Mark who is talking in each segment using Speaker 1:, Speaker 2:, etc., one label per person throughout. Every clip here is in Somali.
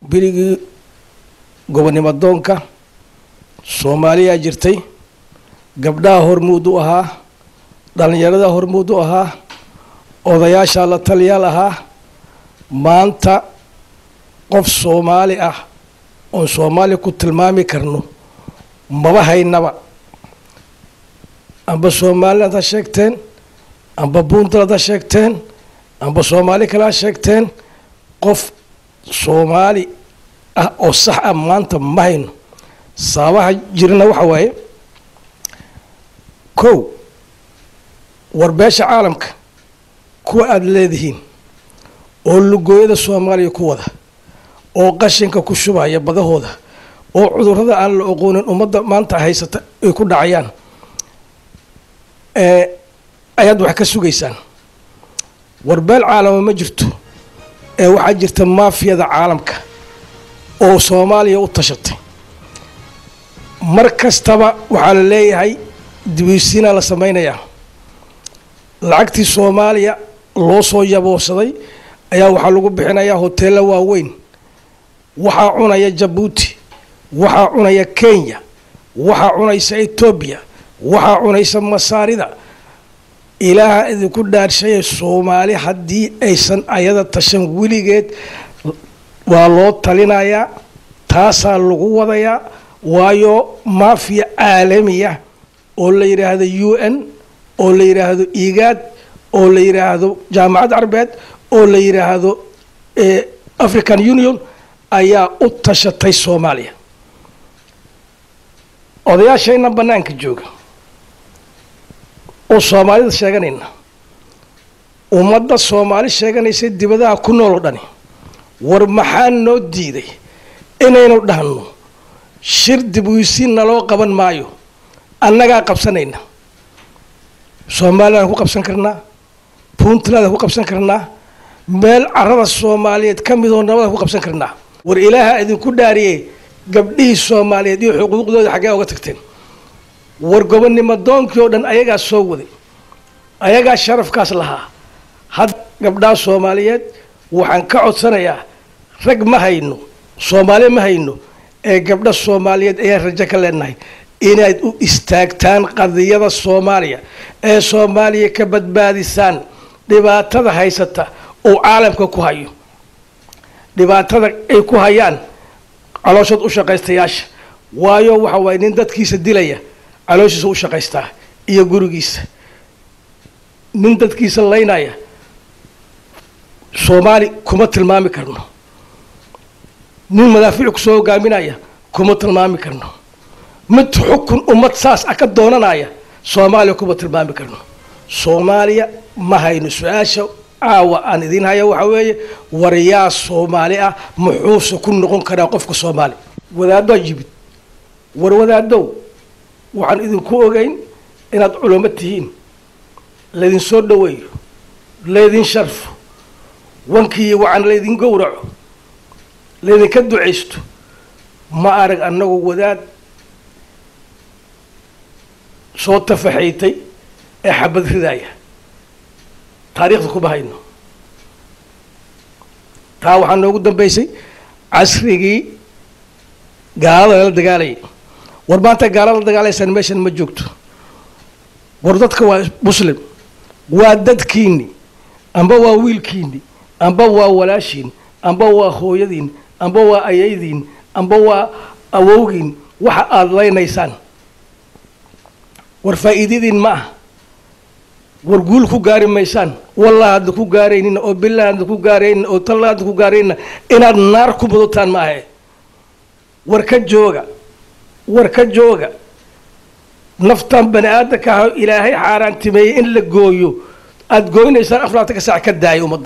Speaker 1: berigii gobonnimo doonka soomaaliyaa jirtay gabdhaha hormuud u ahaa dhallinyarada hormuud u ahaa odayaashaa la taliyaal ahaa maanta qof soomaali ah oon soomaaliya ku tilmaami karno maba haynaba amba somaliland ha sheegteen amba puntland ha sheegteen amba soomaali kale ha sheegteen qof soomaali ah oo sax ah maanta ma hayno sababaha jirana waxa waaye kow warbeesha caalamka kuwa aada leedihiin oo lugooyada soomaaliya ku wada oo qashinka ku shubaya badahooda oo cudurrada aan la oqoonin ummadda maanta haysata ay ku dhacayaan ayaad wax ka sugaysaan warbeel caalama ma jirto ee waxaa jirta maafiyada caalamka oo soomaaliya u tashatay mar kastaba waxaa la leeyahay dibiisiinaa la samaynayaa lacagtii soomaaliya loo soo yaboorsaday ayaa waxaa lagu bixinayaa hoteello waaweyn waxaa cunaya jabuuti waxaa cunaya kenya waxaa cunaysa etoobiya waxaa cunaysa masaarida ilaaha idinku dhaarshaya soomaali haddii aysan ayada tashan weligeed waa loo talinayaa taasaa lagu wadayaa waayo maafiya caalamiya oo la yidhaahdo u n oo la yidhaahdo igaad oo la yidhaahdo jaamacad carbeed oo la yidhaahdo african union ayaa u tashatay soomaaliya odayaashayna bannaanka jooga oo soomaalida sheeganayna ummadda soomaali sheeganaysa dibadaha ku nool oo dhani war maxaa noo diiday inaynu dhahno shir dibwiisiin naloo qaban maayo annagaa qabsanayna somaliland ku qabsan karnaa puntland ku qabsan karnaa meel carada soomaaliyeed ka midoo nabada ku qabsan karnaa war ilaaha idinku dhaariye gabdhihii soomaaliyeed iyo xuquuqdooda xaggee oga tagteen war gobonnimo doonkii oo dhan ayagaa soo waday ayagaa sharafkaas lahaa had gabdhaha soomaaliyeed waxaan ka codsanayaa rag ma hayno soomaali ma hayno ee gabdha soomaaliyeed ayaan rajo ka leenahay inaad u istaagtaan qadiyada soomaaliya ee soomaaliya ka badbaadisaan dhibaatada haysata oo caalamka ku hayo dhibaatada ay ku hayaan calooshood u shaqaystayaasha waayo waxa waaye nin dadkiisa dilaya calooshiisa u shaqaystaa iyo gurigiisa nin dadkiisa laynaya soomaali kuma tilmaami karno nin madaafiic kusoo hogaaminaya kuma tilmaami karno mid xukun ummad saas ah ka doonanaya soomaaliya kuma tilmaami karno soomaaliya ma hayno su-aasha caawa aan idiin haya waxaa weeye war yaa soomaali ah muxuuse ku noqon karaa qofka soomaali wadaaddoa yimid war wadaadow waxaan idinku ogeyn inaad culamo tihiin laydin soo dhoweeyo laydin sharfo wankiiyo wacan laydin gowraco laydinka ducaysto ma arag annagu wadaad soo tafaxaytay ee xabad ridaaya taariikhda kuma hayno taa waxaa noogu dambaysay casrigii gaalada lala dagaalayay war maanta gaalada la dagaalaysaan meeshan ma joogto war dadka waa muslim waa dadkiini amba waa wiilkiini amba waa walaashiin amba waa hooyadiin amba waa ayaydiin amba waa awowgiin waxa aada laynaysaan war faa'iidadiin ma ah war guul ku gaari maysaan wallah hadda ku gaaraynina oo billah hadda ku gaaraynina oo talla hadda ku gaaraynina inaad naar ku mudataan ma ahe war ka jooga war ka jooga naftan bani aadamka ah ilaahay xaaraantimeeyey in la gooyo aada gooynaysaan afraatan ka saac ka daaya ummadda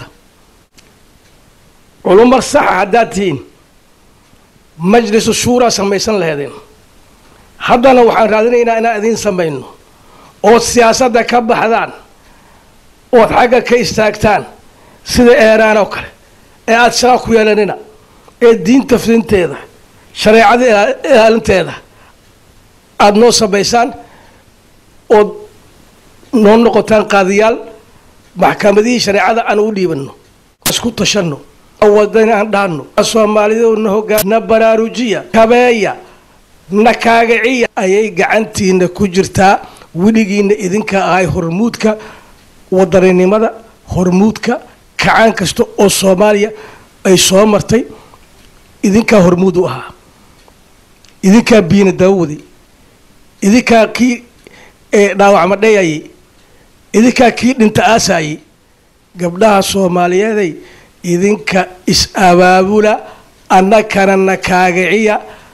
Speaker 1: culumar saxa haddaad tihiin majlisu shuuraa samaysan laheedeen haddana waxaan raadinaynaa inaan idiin samayno ood siyaasadda ka baxdaan ood xagga ka istaagtaan sida eeraan oo kale ee aada shaqa ku yeelanina ee diinta fidinteeda shareecada ilaalinteeda aada noo samaysaan ood noo noqotaan qaadiyaal maxkamadihii shareecada aan u dhiibanno isku tashanno wadani aan dhahno soomaaliduna hogaa na baraarujiya kabeeya na kaagaciya ayay gacantiina ku jirtaa weligiina idinka ahay hormuudka wadaninimada hormuudka kacaan kasta oo soomaaliya ay soo martay idinkaa hormuud u ahaa idinkaa biina daawaday idinkaa kii dhaawacma dhayayay idinkaa kii dhinta aasaayay gabdhaha soomaaliyeeday idinka is-abaabula annakana na kaagaciya